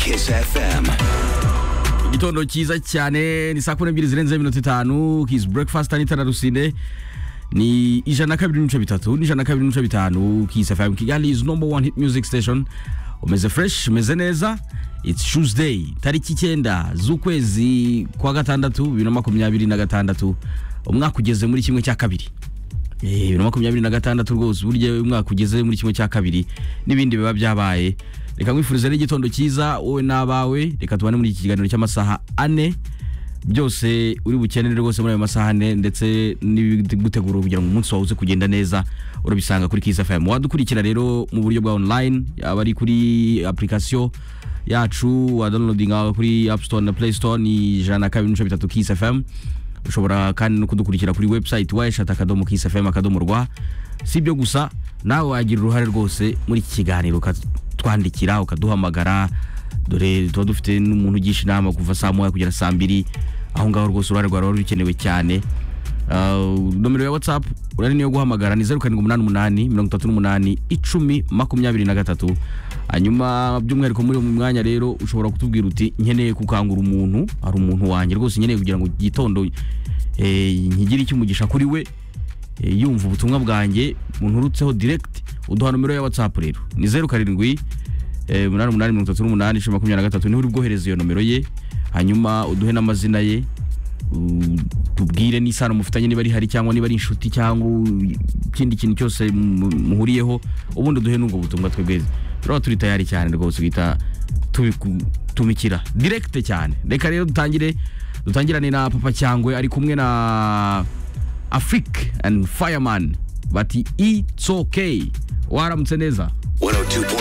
Kiss FM. igitondo cyiza cyane ni saa kumi n'ebyiri zirenze iminota itanu hizi breakfast n'itara rusine ni ijana na kabiri n'ibice bitatu n'ijana na kabiri n'ibice bitanu kiss fm kigali is number one hit music station umeze fresh umeze neza it's tuesday tariki icyenda z'ukwezi kwa gatandatu bibiri na makumyabiri na gatandatu umwaka ugeze muri kimwe cya kabiri Eh, bibiri na makumyabiri na gatandatu rwose burya umwaka ugeze muri kimwe cya kabiri n'ibindi biba byabaye reka nkwifurize n'igitondo cyiza wowe n'abawe reka tubane muri iki kiganiro cy'amasaha ane byose uri bukenere rwose muri ayo masaha ane ndetse n'ibigutegura kugira ngo umunsi wawe uze kugenda neza urabisanga kuri Kiss FM wadukurikira rero mu buryo bwa online yaba ari kuri application yacu wa downloading aho kuri App Store na Play Store ni ijana na kabiri n'ibice bitatu Kiss FM ushobora kandi no kudukurikira kuri website wayishata akadomo Kiss FM akadomo rwa si ibyo gusa nawe wagira uruhare rwose muri iki kiganiro ukatwandikira ukaduhamagara dore tuba dufite n'umuntu ugisha inama kuva saa moya kugera saa mbiri aho ngaho rwose uruhare rwawe ruba rukenewe cyane Uh, nomero ya whatsapp urari niyo guhamagara ni zeru karindwi umunani umunani mirongo itatu n'umunani icumi makumyabiri na gatatu hanyuma by'umwihariko muri uyu mwanya rero ushobora kutubwira uti nkeneye gukangura umuntu hari umuntu wanjye rwose nkeneye kugira ngo igitondo eh, nkigire icyumugisha kuri we eh, yumva ubutumwa bwanjye munturutseho direct uduha nomero ya whatsapp rero ni zeru karindwi eh, umunani umunani mirongo itatu n'umunani icumi makumyabiri na gatatu niho uri bwohereze iyo nomero ye hanyuma uduhe n'amazina ye u- tubwire n'isano mufitanye niba ari hari cyangwa niba ari inshuti cyangwa u- ikindi kintu cyose mu- muhuriyeho ubundi duhe n'ubwo butumwa twebwe turaba turi tayari cyane rwose guhita tubiku- tumikira direkite cyane reka rero dutangire dutangirane na papa cyangwe ari kumwe na afrik and fireman bati it's okay waramutse neza 102.9